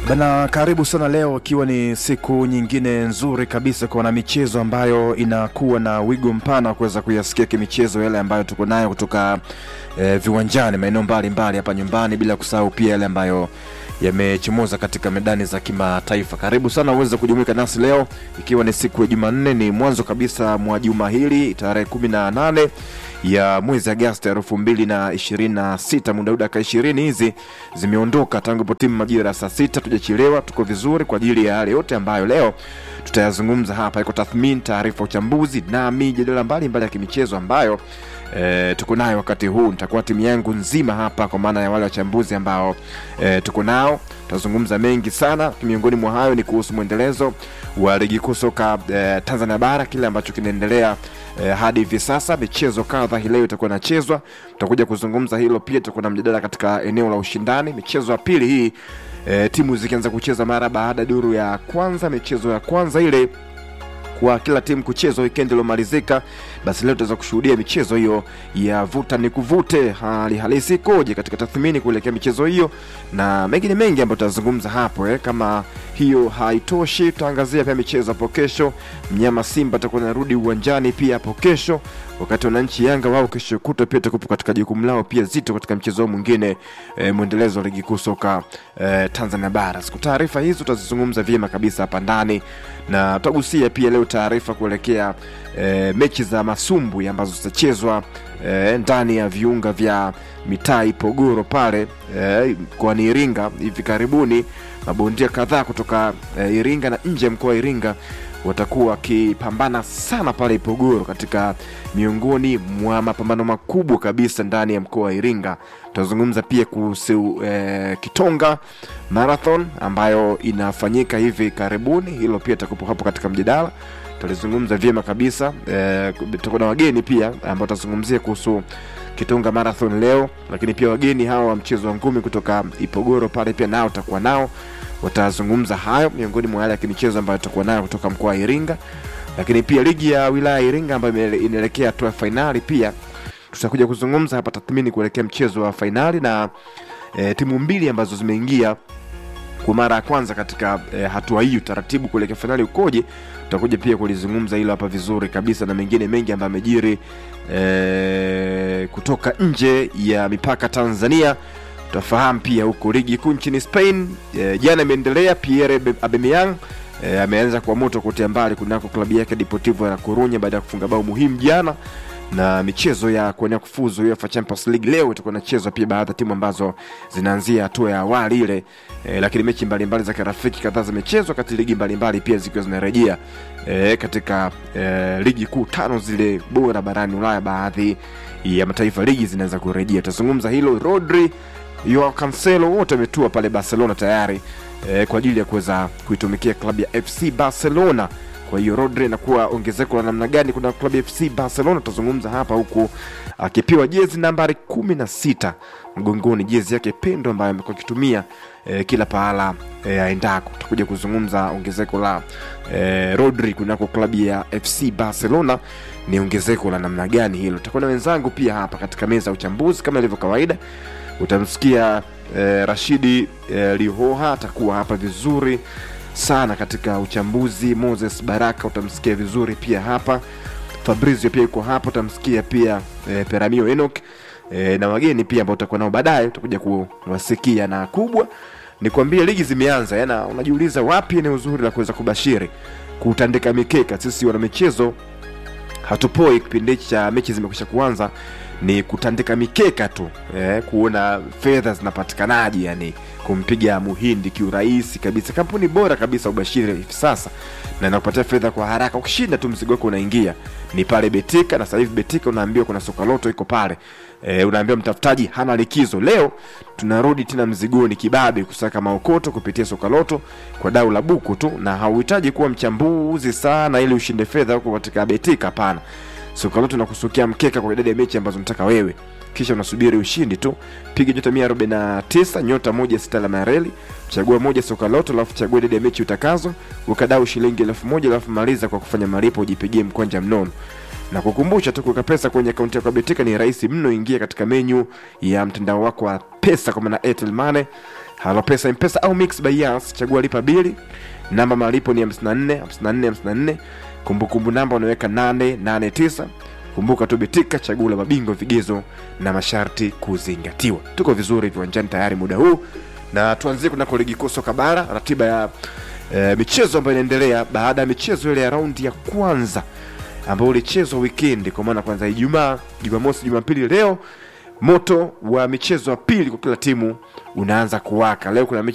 Bana, karibu sana leo, ikiwa ni siku nyingine nzuri kabisa kwa michezo ambayo inakuwa na wigo mpana wa kuweza kuyasikia kimichezo yale ambayo tuko nayo kutoka eh, viwanjani maeneo mbalimbali hapa nyumbani, bila kusahau pia yale ambayo yamechomoza katika medani za kimataifa. Karibu sana uweze kujumuika nasi leo, ikiwa ni siku ya Jumanne, ni mwanzo kabisa mwa juma hili tarehe kumi na nane ya mwezi Agosti elfu mbili na ishirini na sita. Muda huu dakika ishirini hizi zimeondoka tangu ipo timu majira ya saa sita. Tujachelewa, tuko vizuri kwa ajili ya yale yote ambayo leo tutayazungumza hapa. Iko tathmini, taarifa, uchambuzi na mijadala mbalimbali ya kimichezo ambayo E, tuko nayo wakati huu. Nitakuwa timu yangu nzima hapa kwa maana ya wale wachambuzi ambao e, tuko nao. Tutazungumza mengi sana, miongoni mwa hayo ni kuhusu mwendelezo wa ligi kuu soka e, Tanzania bara, kile ambacho kinaendelea e, hadi hivi sasa. Michezo kadha hii leo itakuwa inachezwa, tutakuja kuzungumza hilo pia. Tutakuwa na mjadala katika eneo la ushindani, michezo ya pili hii e, timu zikianza kucheza mara baada ya duru ya kwanza. Michezo ya kwanza ile kwa kila timu kuchezwa weekend iliyomalizika, basi leo tutaweza kushuhudia michezo hiyo ya vuta ni kuvute, hali halisi ikoje katika tathmini kuelekea michezo hiyo na mengine mengi ambayo tutazungumza hapo eh. Kama hiyo haitoshi, tutaangazia pia michezo hapo kesho. Mnyama Simba atakuwa narudi uwanjani pia hapo kesho, wakati wananchi Yanga wao kesho kutwa pia takupo katika jukumu lao pia zito katika mchezo wao mwingine eh, mwendelezo wa ligi kuu soka eh, Tanzania bara. Siku taarifa hizo tutazizungumza vyema kabisa hapa ndani na tutagusia pia leo taarifa kuelekea e, mechi za masumbwi ambazo zitachezwa e, ndani ya viunga vya mitaa Ipogoro pale e, mkoani Iringa hivi karibuni. Mabondia kadhaa kutoka e, Iringa na nje ya mkoa wa Iringa watakuwa wakipambana sana pale Ipogoro katika miongoni mwa mapambano makubwa kabisa ndani ya mkoa wa Iringa. Tutazungumza pia kuhusu e, Kitonga Marathon ambayo inafanyika hivi karibuni, hilo pia takupo hapo katika mjadala, tutalizungumza vyema kabisa. E, tutakuwa na wageni pia ambao tutazungumzia kuhusu Kitonga Marathon leo, lakini pia wageni hawa wa mchezo wa ngumi kutoka Ipogoro pale pia nao tutakuwa nao watazungumza hayo miongoni mwa yale ya kimichezo ambayo tutakuwa nayo kutoka mkoa wa Iringa, lakini pia ligi ya wilaya ya Iringa ambayo inaelekea hatua ya fainali, pia tutakuja kuzungumza hapa tathmini kuelekea mchezo wa fainali na e, timu mbili ambazo zimeingia kwa mara ya kwanza katika e, hatua hii, utaratibu kuelekea fainali ukoje, tutakuja pia kulizungumza hilo hapa vizuri kabisa, na mengine mengi ambayo amejiri e, kutoka nje ya mipaka Tanzania tutafahamu pia huko ligi kuu nchini Spain e, jana imeendelea. Pierre Aubameyang e, ameanza kwa moto kutia mbali kunako klabu yake Deportivo ya Corunya baada ya kufunga bao muhimu jana, na michezo ya kuenea kufuzu UEFA Champions League leo itakuwa inachezwa pia, baadhi ya timu ambazo zinaanzia hatua ya awali ile e, lakini mechi mbalimbali za kirafiki kadhaa zimechezwa kati ligi mbalimbali pia zikiwa zinarejea e, katika e, ligi kuu tano zile bora barani Ulaya, baadhi ya mataifa ligi zinaweza kurejea. Tutazungumza hilo. Rodri Joao Cancelo wote wametua pale Barcelona tayari eh, kwa ajili ya kuweza kuitumikia klabu ya FC Barcelona. Kwa hiyo Rodri anakuwa ongezeko la namna gani kuna klabu ya FC Barcelona, tutazungumza hapa, huku akipewa jezi nambari kumi na sita mgongoni, jezi yake pendo ambayo amekuwa akitumia eh, kila pahala eh, aendako. Tutakuja kuzungumza ongezeko la eh, Rodri kunako klabu ya FC Barcelona ni ongezeko la namna gani hilo. Tutakuwa na wenzangu pia hapa katika meza ya uchambuzi kama ilivyo kawaida utamsikia eh, Rashidi eh, Lihoha atakuwa hapa vizuri sana katika uchambuzi. Moses Baraka utamsikia vizuri pia hapa. Fabrizio pia yuko hapa, utamsikia pia eh, Peramio Enoch eh, na wageni pia ambao utakuwa nao baadaye, utakuja kuwasikia. Na kubwa ni kuambia ligi zimeanza, yana unajiuliza wapi ni uzuri la kuweza kubashiri kutandika mikeka. Sisi wana michezo hatupoi kipindi cha mechi zimekwisha kuanza ni kutandika mikeka tu eh, kuona fedha zinapatikanaje, yani kumpiga muhindi kiurahisi kabisa. Kampuni bora kabisa ubashiri hivi sasa na inakupatia fedha kwa haraka. Ukishinda tu mzigo wako unaingia ni pale Betika, na sasa hivi Betika unaambiwa kuna soka loto iko pale e, unaambiwa mtafutaji hana likizo. Leo tunarudi tena mzigoni kibabe kusaka maokoto kupitia soka loto kwa dau la buku tu, na hauhitaji kuwa mchambuzi sana ili ushinde fedha huko katika Betika. Hapana, soka loto nakusukia mkeka kwa idadi ya mechi ambazo unataka wewe, kisha unasubiri ushindi tu. Piga nyota 149 nyota moja sita alama ya reli, chagua moja soka loto, alafu chagua idadi ya mechi utakazo, ukadau shilingi elfu moja alafu maliza kwa kufanya malipo, ujipigie mkwanja mnono na kukumbusha tu kuweka pesa kwenye akaunti yako ya Betika ni rahisi mno. Ingia katika menyu ya mtandao wako wa pesa kwa maana Airtel Money Halopesa Mpesa au Mix by Yas, chagua lipa bili. Namba malipo ni 54 54 54. Kumbukumbu namba unaweka 889. Kumbuka tu betika, chaguo la mabingwa, vigezo na masharti kuzingatiwa. Tuko vizuri viwanjani tayari muda huu, na tuanzie kunako ligi kuu soka bara, ratiba ya e, michezo ambayo inaendelea baada ya michezo ile ya raundi ya kwanza ambayo ulichezwa wikendi, kwa maana kwanza Ijumaa, Jumamosi, Jumapili. Leo moto wa michezo ya pili kwa kila timu unaanza kuwaka. Leo kuna mechi